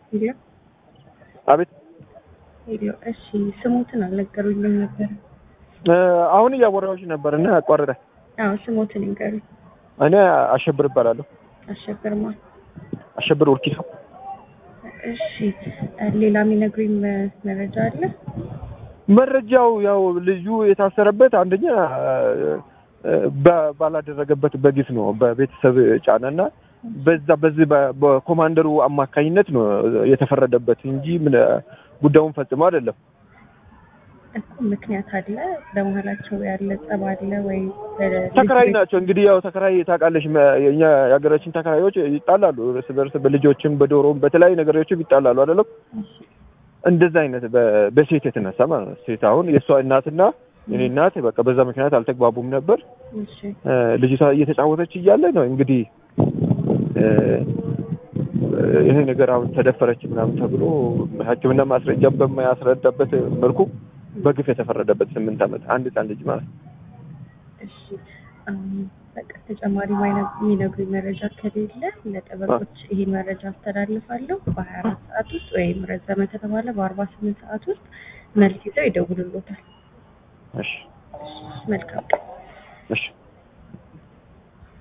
ሄሎ አቤት ሄሎ። እሺ ስሞትን አልነገሩኝም ነበር። እ፣ አሁን እያወራሁሽ ነበር እና አቋረጠ። አዎ ስሞትን ይንገሩኝ። እኔ አሸብር እባላለሁ። አሸብርማ። አሸብር ወርኪሶ። እሺ ሌላ የሚነግሩኝ መ- መረጃ አለ? መረጃው ያው ልጁ የታሰረበት አንደኛ እ፣ በ- ባላደረገበት በግፍ ነው በቤተሰብ ጫናና በዛ በዚህ በ- በኮማንደሩ አማካኝነት ነው የተፈረደበት እንጂ ምን ጉዳዩን ፈጽሞ አይደለም። እኮ ምክንያት አለ በመሀላቸው ያለ ጸብ አለ ወይ? በ- ተከራይ ናቸው እንግዲህ ያው ተከራይ ታውቃለሽ፣ መ- የኛ የሀገራችን ተከራዮች ይጣላሉ እርስ በርስ በልጆችም በዶሮም በተለያዩ ነገሮችም ይጣላሉ አይደለም። እሺ፣ እንደዛ አይነት በ- በሴት የተነሳ ማለት ነው። ሴት አሁን የእሷ እናትና የኔ እናት በቃ በዛ ምክንያት አልተግባቡም ነበር። እሺ፣ እ፣ ልጅቷ እየተጫወተች እያለ ነው እንግዲህ እ፣ ይሄ ነገር አሁን ተደፈረች ምናምን ተብሎ ሕክምና ማስረጃ በማያስረዳበት መልኩ በግፍ የተፈረደበት ስምንት ዓመት አንድ ህፃን ልጅ ማለት ነው። እሺ። አሁን በቃ ተጨማሪ ማይነ- የሚነግሩኝ መረጃ ከሌለ ለጠበቆች ይሄን መረጃ አስተላልፋለሁ። በሀያ አራት ሰዓት ውስጥ ወይም ረዘመ ከተባለ በአርባ ስምንት ሰዓት ውስጥ መልስ ይዘው ይደውሉሎታል። እሺ መልካም ቀን። እሺ